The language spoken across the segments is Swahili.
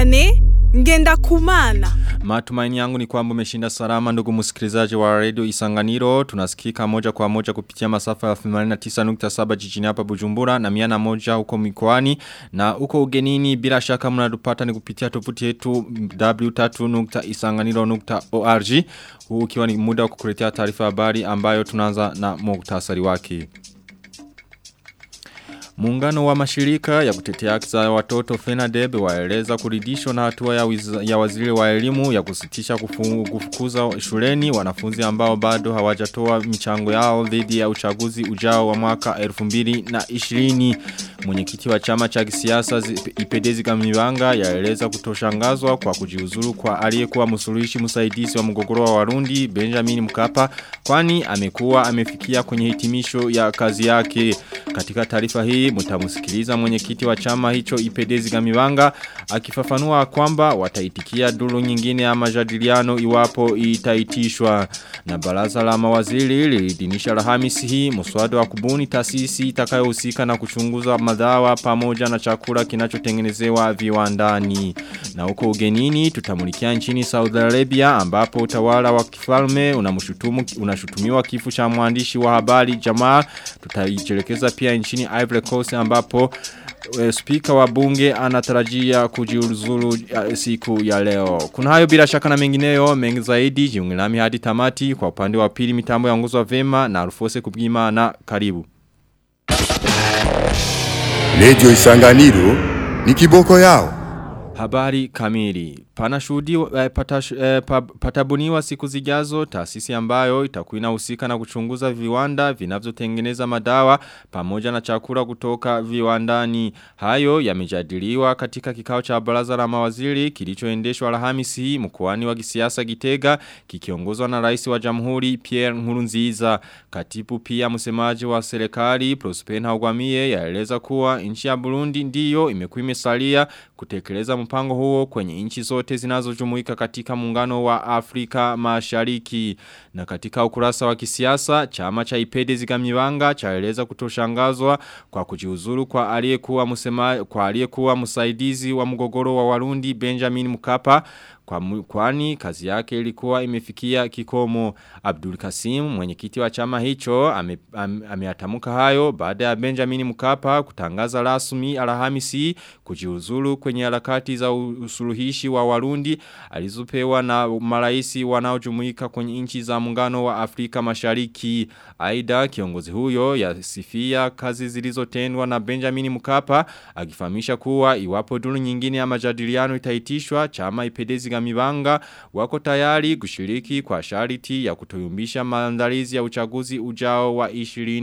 Vianney ngenda kumana. Matumaini yangu ni kwamba umeshinda salama ndugu msikilizaji wa radio Isanganiro. Tunasikika moja kwa moja kupitia masafa ya 89.7 jijini hapa Bujumbura na miana moja huko mikoani na huko ugenini bila shaka mnatupata ni kupitia tovuti yetu w3.isanganiro.org. Huu ukiwa ni muda wa kukuletea taarifa habari ambayo tunaanza na muktasari wake. Muungano wa mashirika ya kutetea haki za watoto FENADEB waeleza kuridhishwa na hatua ya, ya waziri wa elimu ya kusitisha kufu, kufukuza shuleni wanafunzi ambao bado hawajatoa michango yao dhidi ya uchaguzi ujao wa mwaka 2020. Mwenyekiti wa chama cha kisiasa Ipedezi Kamibanga yaeleza kutoshangazwa kwa kujiuzuru kwa aliyekuwa msuluhishi msaidizi wa mgogoro wa Warundi Benjamin Mkapa kwani amekuwa amefikia kwenye hitimisho ya kazi yake. Katika taarifa hii mtamusikiliza mwenyekiti wa chama hicho Ipedezi Gamibanga akifafanua kwamba wataitikia duru nyingine ya majadiliano iwapo itaitishwa na baraza la mawaziri lilidinisha Alhamisi hii mswada wa kubuni taasisi itakayohusika na kuchunguza madawa pamoja na chakula kinachotengenezewa viwandani na huko ugenini tutamulikia nchini Saudi Arabia ambapo utawala wa kifalme unamshutumu unashutumiwa kifo cha mwandishi wa habari Jamaa tutaijelekeza pia nchini Ivory Coast ambapo e, speaker wa bunge anatarajia kujiuzulu siku ya leo. Kuna hayo bila shaka na mengineyo mengi zaidi jiunge nami hadi tamati kwa upande wa pili mitambo yaongozwa vema na Alfose Kubwima na karibu. Radio Isanganiro ni kiboko yao. Habari kamili. Panashudi eh, patash, eh, patabuniwa siku zijazo taasisi ambayo itakuwa inahusika na kuchunguza viwanda vinavyotengeneza madawa pamoja na chakula kutoka viwandani. Hayo yamejadiliwa katika kikao cha baraza la mawaziri kilichoendeshwa Alhamisi hii mkoani wa kisiasa Gitega kikiongozwa na rais wa Jamhuri Pierre Nkurunziza. Katibu pia msemaji wa serikali Prosper Ntagwamiye yaeleza kuwa nchi ya Burundi ndiyo imekuwa imesalia kutekeleza mpango huo kwenye nchi zote zote zinazojumuika katika muungano wa Afrika Mashariki. Na katika ukurasa wa kisiasa, chama cha Ipede Zigamibanga chaeleza kutoshangazwa kwa kujiuzuru kwa aliyekuwa msema kwa aliyekuwa msaidizi wa mgogoro wa Warundi Benjamin Mkapa kwa kwani kazi yake ilikuwa imefikia kikomo Abdul Kasim mwenyekiti wa chama hicho ameatamuka ame, ame hayo baada ya Benjamin Mkapa kutangaza rasmi Alhamisi kujiuzulu kwenye harakati za usuluhishi wa Warundi alizopewa na maraisi wanaojumuika kwenye nchi za muungano wa Afrika Mashariki aidha kiongozi huyo yasifia kazi zilizotendwa na Benjamin Mkapa akifahamisha kuwa iwapo duru nyingine ya majadiliano itaitishwa chama ipedezi Gamibanga wako tayari kushiriki kwa shariti ya kutoyumbisha maandalizi ya uchaguzi ujao wa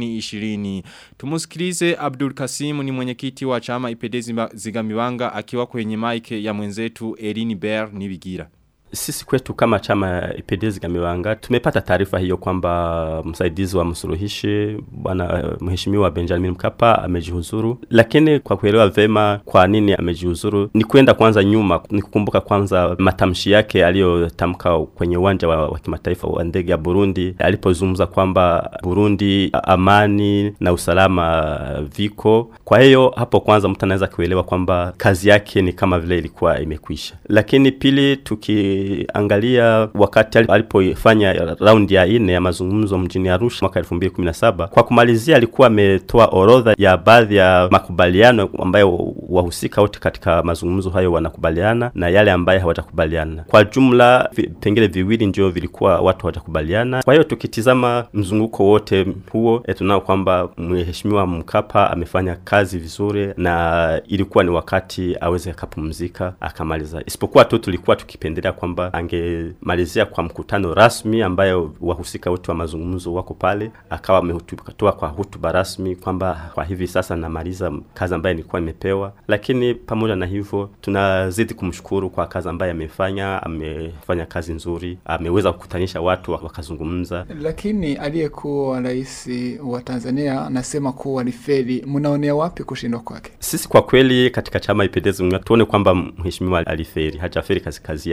2020. Tumusikilize Abdul Kasim ni mwenyekiti wa chama Ipedezi Zigamibanga akiwa kwenye maike ya mwenzetu Erini Ber Nibigira. Sisi kwetu kama chama Ipedezi Gamiwanga tumepata taarifa hiyo kwamba msaidizi wa msuluhishi bwana mheshimiwa Benjamin Mkapa amejihuzuru, lakini kwa kuelewa vema kwa nini amejihuzuru ni kwenda kwanza nyuma, ni kukumbuka kwanza matamshi yake aliyotamka kwenye uwanja wa, wa kimataifa wa ndege ya Burundi alipozungumza kwamba Burundi amani na usalama viko. Kwa hiyo hapo kwanza mtu anaweza kuelewa kwamba kazi yake ni kama vile ilikuwa imekwisha, lakini pili tuki angalia wakati alipofanya raundi ya ine ya mazungumzo mjini Arusha mwaka 2017 kwa kumalizia alikuwa ametoa orodha ya baadhi ya makubaliano ambayo wahusika wote katika mazungumzo hayo wanakubaliana na yale ambayo hawatakubaliana. Kwa jumla vipengele viwili ndio vilikuwa watu hawatakubaliana. Kwa hiyo tukitizama mzunguko wote huo e, tunao kwamba mheshimiwa Mkapa amefanya kazi vizuri na ilikuwa ni wakati aweze akapumzika akamaliza, isipokuwa tu tulikuwa tukipendelea kwamba angemalizia kwa mkutano rasmi ambayo wahusika wote wa mazungumzo wako pale, akawa ametoa kwa hutuba rasmi kwamba kwa hivi sasa namaliza kazi ambayo nilikuwa nimepewa. Lakini pamoja na hivyo, tunazidi kumshukuru kwa kazi ambayo amefanya. Amefanya kazi nzuri, ameweza kukutanisha watu wakazungumza. Lakini aliyekuwa rais wa Tanzania anasema kuwa ni feli. Mnaonea wapi kushindwa kwake? Sisi kwa kweli katika chama Ipendezi tuone kwamba mheshimiwa aliferi, hajaferi kazi kazi yake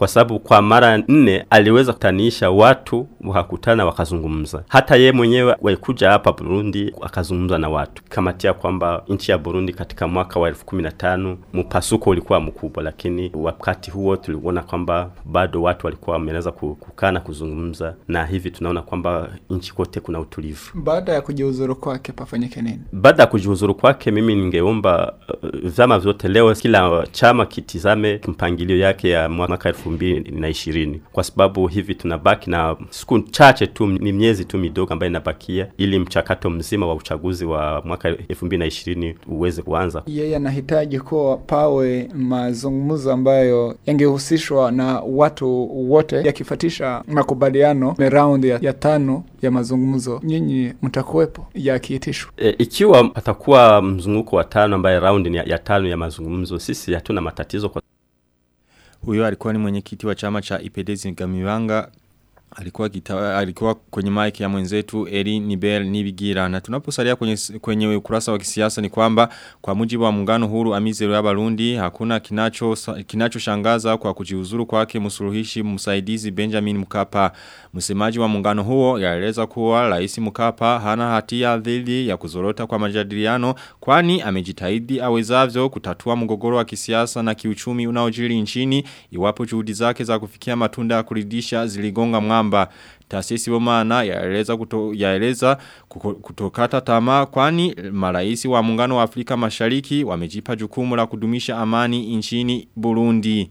kwa sababu kwa mara nne aliweza kutanisha watu wakakutana wakazungumza. Hata ye mwenyewe walikuja hapa Burundi akazungumza na watu, kamatia kwamba nchi ya Burundi katika mwaka wa elfu kumi na tano mpasuko ulikuwa mkubwa, lakini wakati huo tuliona kwamba bado watu walikuwa wameweza kukaa na kuzungumza, na hivi tunaona kwamba nchi kote kuna utulivu. Baada ya kujiuzuru kwake pafanyike nini? Baada ya kujiuzuru kwake, mimi ningeomba uh, vyama vyote leo, kila chama kitizame mpangilio yake ya mwaka elfu mbili na ishirini kwa sababu hivi tunabaki na siku chache tu, ni miezi tu midogo ambayo inabakia ili mchakato mzima wa uchaguzi wa mwaka elfu mbili na ishirini uweze kuanza. Yeye anahitaji kuwa pawe mazungumzo ambayo yangehusishwa na watu wote, yakifatisha makubaliano raundi ya, ya tano ya mazungumzo. Nyinyi mtakuwepo yakiitishwa? E, ikiwa patakuwa mzunguko wa tano ambaye raundi ya, ya tano ya mazungumzo, sisi hatuna matatizo kwa Huyo alikuwa ni mwenyekiti wa chama cha Ipedezi Ngamiwanga alikuwa kita, alikuwa kwenye mic ya mwenzetu Eri Nibel Nibigira na tunaposalia kwenye kwenye ukurasa wa kisiasa ni kwamba kwa mujibu wa muungano huru Amizero ya Barundi hakuna kinacho kinachoshangaza kwa kujiuzuru kwake msuluhishi msaidizi Benjamin Mkapa msemaji wa muungano huo yaeleza kuwa rais Mkapa hana hatia dhidi ya kuzorota kwa majadiliano kwani amejitahidi awezavyo kutatua mgogoro wa kisiasa na kiuchumi unaojiri nchini iwapo juhudi zake za kufikia matunda ya kuridhisha ziligonga mwamba kwamba taasisi bomana yaeleza kuto, yaeleza kutokata tamaa kwani maraisi wa muungano wa Afrika Mashariki wamejipa jukumu la kudumisha amani nchini Burundi.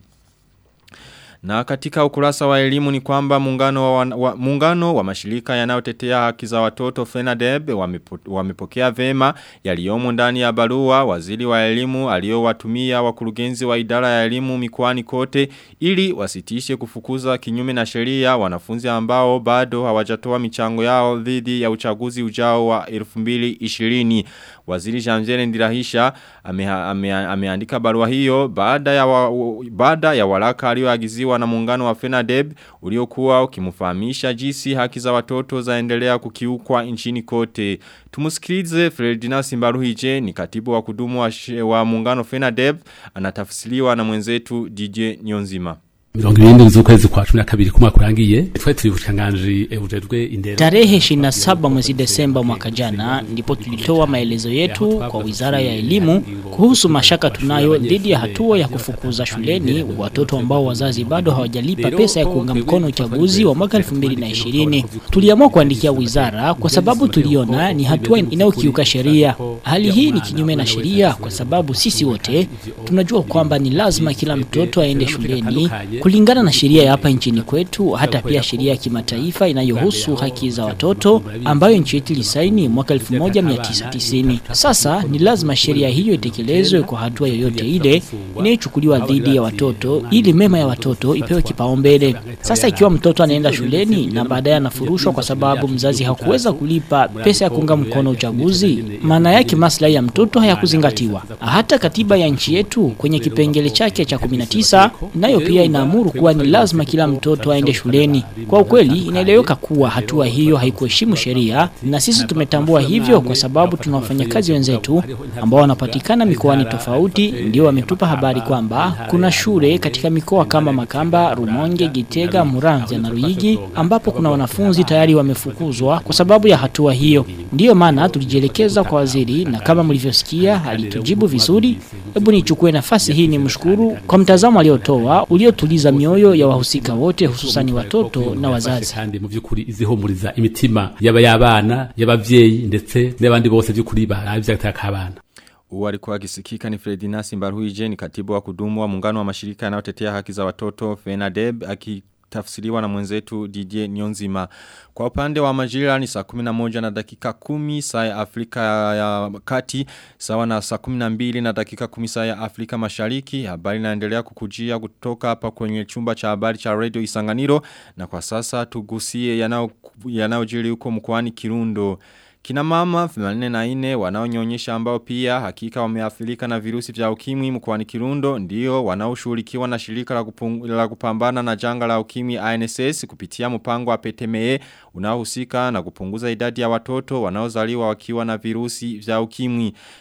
Na katika ukurasa wa elimu ni kwamba muungano wa, wa, muungano wa mashirika yanayotetea haki za watoto FENADEB wamepo, wamepokea vema yaliyomo ndani ya barua waziri wa elimu aliyowatumia wakurugenzi wa idara ya elimu mikoani kote ili wasitishe kufukuza kinyume na sheria wanafunzi ambao bado hawajatoa michango yao dhidi ya uchaguzi ujao wa 2020 Waziri Jamzele Ndirahisha ameandika ame, ame barua hiyo baada ya wa, baada ya waraka aliyoagiziwa na muungano wa FENADEB uliokuwa ukimfahamisha jinsi haki za watoto zaendelea kukiukwa nchini kote. Tumusikilize Ferdinand Simbaruhije ni katibu wa kudumu wa, wa muungano FENADEB anatafsiriwa na mwenzetu DJ Nyonzima mirongo irindwi z'ukwezi kwa cumi na kabiri kumwaka urangiye twari turi bushikiranganji bujejwe indero tarehe 27 mwezi Desemba mwaka jana ndipo tulitoa maelezo yetu kwa Wizara ya Elimu kuhusu mashaka tunayo dhidi ya hatua ya kufukuza shuleni watoto ambao wazazi bado hawajalipa pesa ya kuunga mkono uchaguzi wa mwaka 2020. Tuliamua kuandikia wizara kwa sababu tuliona ni hatua inayokiuka sheria. Hali hii ni kinyume na sheria kwa sababu sisi wote tunajua kwamba ni lazima kila mtoto aende shuleni kulingana na sheria ya hapa nchini kwetu, hata pia sheria ya kimataifa inayohusu haki za watoto ambayo nchi yetu ilisaini mwaka 1990. Sasa ni lazima sheria hiyo itekelezwe kwa hatua yoyote ile inayochukuliwa dhidi ya watoto ili mema ya watoto ipewe kipaumbele. Sasa ikiwa mtoto anaenda shuleni na baadaye anafurushwa kwa sababu mzazi hakuweza kulipa pesa ya kuunga mkono uchaguzi, maana yake maslahi ya mtoto hayakuzingatiwa. Hata katiba ya nchi yetu kwenye kipengele chake cha 19 nayo pia inaamuru kuwa ni lazima kila mtoto aende shuleni. Kwa ukweli inaeleweka kuwa hatua hiyo haikuheshimu sheria, na sisi tumetambua hivyo kwa sababu tuna wafanyakazi wenzetu ambao wanapatikana mikoani tofauti, ndio wametupa habari kwamba kuna shule katika mikoa kama Makamba, Rumonge, Gitega, Muramvya na Ruyigi ambapo kuna wanafunzi tayari wamefukuzwa kwa sababu ya hatua hiyo. Ndiyo maana tulijielekeza kwa waziri, na kama mlivyosikia alitujibu vizuri. Hebu nichukue nafasi hii nimshukuru kwa mtazamo aliotoa uliotuliza mioyo ya wahusika wote hususani watoto na wazazi. kandi mu by'ukuri izihumuriza imitima yaba y'abana y'abavyeyi ndetse n'abandi bose by'ukuri baravye agataka abana Uwa alikuwa akisikika ni Fredina Simbaruhije ni katibu wa kudumu wa muungano wa mashirika yanayotetea haki za watoto FENADEB aki tafsiriwa na mwenzetu DJ Nyonzima. Kwa upande wa majira ni saa 11 na dakika 10 saa ya Afrika ya kati, sawa na saa 12 na dakika 10 saa ya Afrika mashariki. Habari inaendelea kukujia kutoka hapa kwenye chumba cha habari cha Radio Isanganiro na kwa sasa tugusie yanayojiri huko mkoani Kirundo. Kina mama 84 wanaonyonyesha ambao pia hakika wameathirika na virusi vya ukimwi mkoani Kirundo ndio wanaoshughulikiwa na shirika la, kupung, la kupambana na janga la ukimwi INSS kupitia mpango wa PTME unaohusika na kupunguza idadi ya watoto wanaozaliwa wakiwa na virusi vya ukimwi.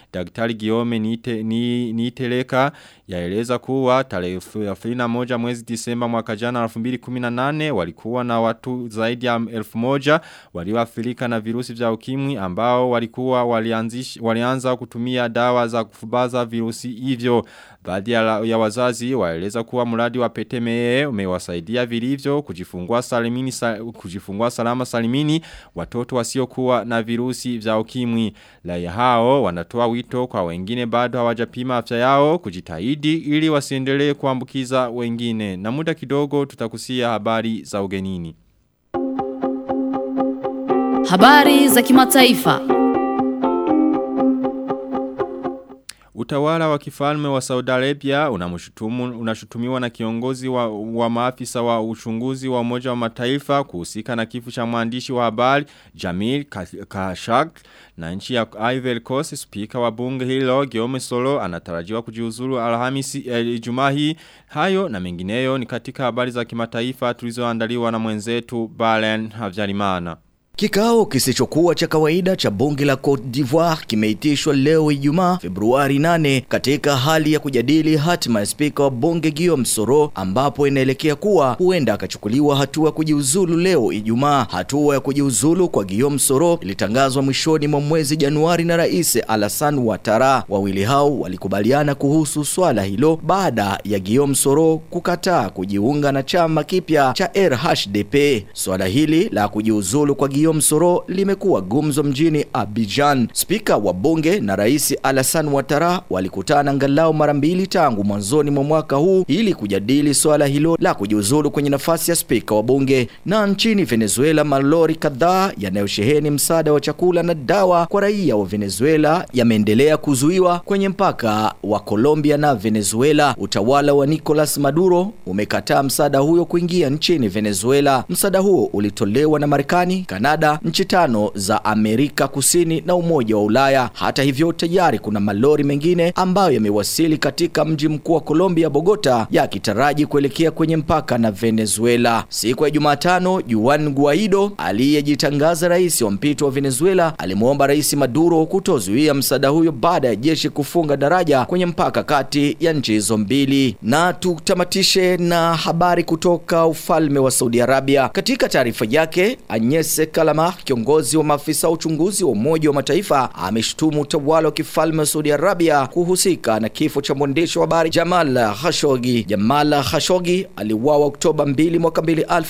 Daktari Giome Niite, ni, Niiteleka yaeleza kuwa tarehe 31 mwezi Disemba mwaka jana 2018 walikuwa na watu zaidi ya 1000 walioathirika na virusi vya ukimwi ambao walikuwa walianzisha walianza kutumia dawa za kufubaza virusi hivyo baadhi ya, ya wazazi waeleza kuwa mradi wa petemee umewasaidia vilivyo kujifungua salimini sa, kujifungua salama salimini watoto wasiokuwa na virusi vya ukimwi raia hao wanatoa wito kwa wengine bado hawajapima afya yao kujitahidi ili wasiendelee kuambukiza wengine na muda kidogo tutakusia habari za ugenini Habari za kimataifa. Utawala wa kifalme wa Saudi Arabia unamshutumu unashutumiwa na kiongozi wa, wa maafisa wa uchunguzi wa umoja wa mataifa kuhusika na kifo cha mwandishi wa habari Jamil Khashoggi na nchi ya Ivory Coast spika wa bunge hilo Guillaume Soro anatarajiwa kujiuzulu Alhamisi eh, Ijumaa hii hayo na mengineyo ni katika habari za kimataifa tulizoandaliwa na mwenzetu Balen Havyarimana Kikao kisichokuwa cha kawaida cha bunge la Cote d'Ivoire kimeitishwa leo Ijumaa Februari 8 katika hali ya kujadili hatima ya spika wa bunge Guillaume Soro ambapo inaelekea kuwa huenda akachukuliwa hatua ya kujiuzulu leo Ijumaa. Hatua ya kujiuzulu kwa Guillaume Soro ilitangazwa mwishoni mwa mwezi Januari na Rais Alassane Ouattara. Wawili hao walikubaliana kuhusu swala hilo baada ya Guillaume Soro kukataa kujiunga na chama kipya cha RHDP. Swala hili la kujiuzulu kwa Guillaume Soro limekuwa gumzo mjini Abidjan. Spika wa bunge na Rais Alassane Ouattara walikutana angalau mara mbili tangu mwanzoni mwa mwaka huu ili kujadili swala hilo la kujiuzulu kwenye nafasi ya spika wa bunge. Na nchini Venezuela, malori kadhaa yanayosheheni msaada wa chakula na dawa kwa raia wa Venezuela yameendelea kuzuiwa kwenye mpaka wa Colombia na Venezuela. Utawala wa Nicolas Maduro umekataa msaada huyo kuingia nchini Venezuela. Msaada huo ulitolewa na Marekani, Kanada, nchi tano za Amerika Kusini na Umoja wa Ulaya. Hata hivyo, tayari kuna malori mengine ambayo yamewasili katika mji mkuu wa Colombia, Bogota, yakitaraji kuelekea kwenye mpaka na Venezuela. Siku ya Jumatano, Juan Guaido aliyejitangaza rais wa mpito wa Venezuela alimwomba Rais Maduro kutozuia msaada huyo baada ya jeshi kufunga daraja kwenye mpaka kati ya nchi hizo mbili. Na tutamatishe na habari kutoka ufalme wa Saudi Arabia. Katika taarifa yake, Agnes Kalama, kiongozi wa maafisa wa uchunguzi wa Umoja wa Mataifa, ameshutumu utawala wa kifalme wa Saudi Arabia kuhusika na kifo cha mwandishi wa habari Jamal Khashoggi. Jamal Khashoggi aliuawa Oktoba 2 mwaka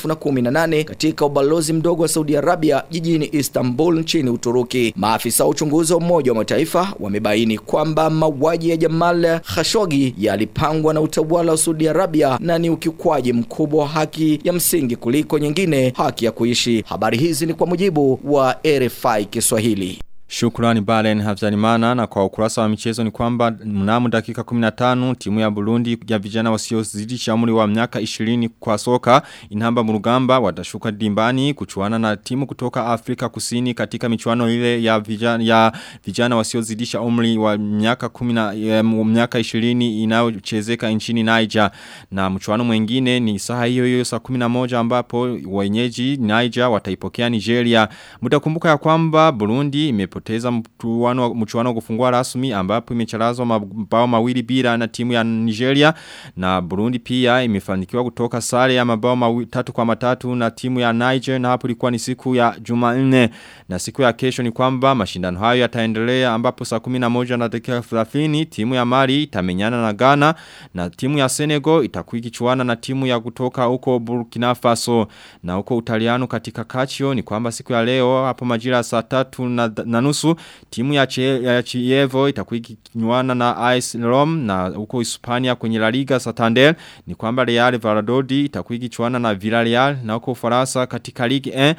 2018 katika ubalozi mdogo wa Saudi Arabia jijini Istanbul nchini Uturuki. Maafisa wa uchunguzi wa Umoja wa Mataifa wamebaini kwamba mauaji ya Jamal Khashoggi yalipangwa na utawala wa Saudi Arabia na ni ukiukwaji mkubwa wa haki ya msingi kuliko nyingine, haki ya kuishi. Habari hizi ni kwa mujibu wa RFI Kiswahili. Shukrani Balen Havzalimana na kwa ukurasa wa michezo ni kwamba mnamo dakika 15 timu ya Burundi ya vijana wasiozidisha umri wa miaka 20 kwa soka inamba murugamba watashuka dimbani kuchuana na timu kutoka Afrika Kusini katika michuano ile ya vijana ya vijana wasiozidisha umri wa miaka 10 ya miaka 20 inayochezeka nchini Niger na mchuano mwingine ni saa hiyo hiyo saa 11 ambapo wenyeji Niger wataipokea Nigeria mtakumbuka ya kwamba Burundi imepo imepoteza mchuano mchuano kufungua rasmi ambapo imecharazwa mabao mawili bila na timu ya Nigeria na Burundi pia imefanikiwa kutoka sare ya mabao mawili tatu kwa matatu na timu ya Niger na hapo ilikuwa ni siku ya Jumanne na siku ya kesho ni kwamba mashindano hayo yataendelea ambapo saa 11 na dakika 30 timu ya Mali itamenyana na Ghana na timu ya Senegal itakuwa ikichuana na timu ya kutoka huko Burkina Faso na huko Utaliano katika Calcio ni kwamba siku ya leo hapo majira saa 3 na, na nusu timu ya, che, ya Chievo itakuwa ikinywana na AS Rome na huko Hispania kwenye La Liga Santander ni kwamba Real Valladolid itakuwa ikichuana na Villarreal na huko Ufaransa katika Ligue 1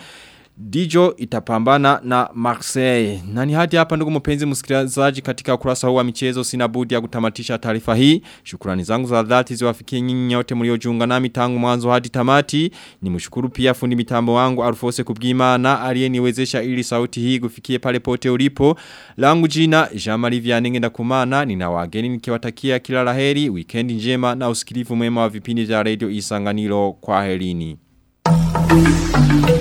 Dijo itapambana na Marseille. Na ni hadi hapa ndugu mpenzi msikilizaji katika ukurasa huu wa michezo sina budi ya kutamatisha taarifa hii. Shukrani zangu za dhati ziwafikie nyinyi nyote mliojiunga nami tangu mwanzo hadi tamati. Nimshukuru pia fundi mitambo wangu Alfose Kubwimana aliyeniwezesha ili sauti hii kufikie pale pote ulipo. Langu jina Jean-Marie Vianney ndakumana nina wageni nikiwatakia kila laheri, weekend njema na usikilivu mwema wa vipindi vya Radio Isanganiro kwa helini. Thank you.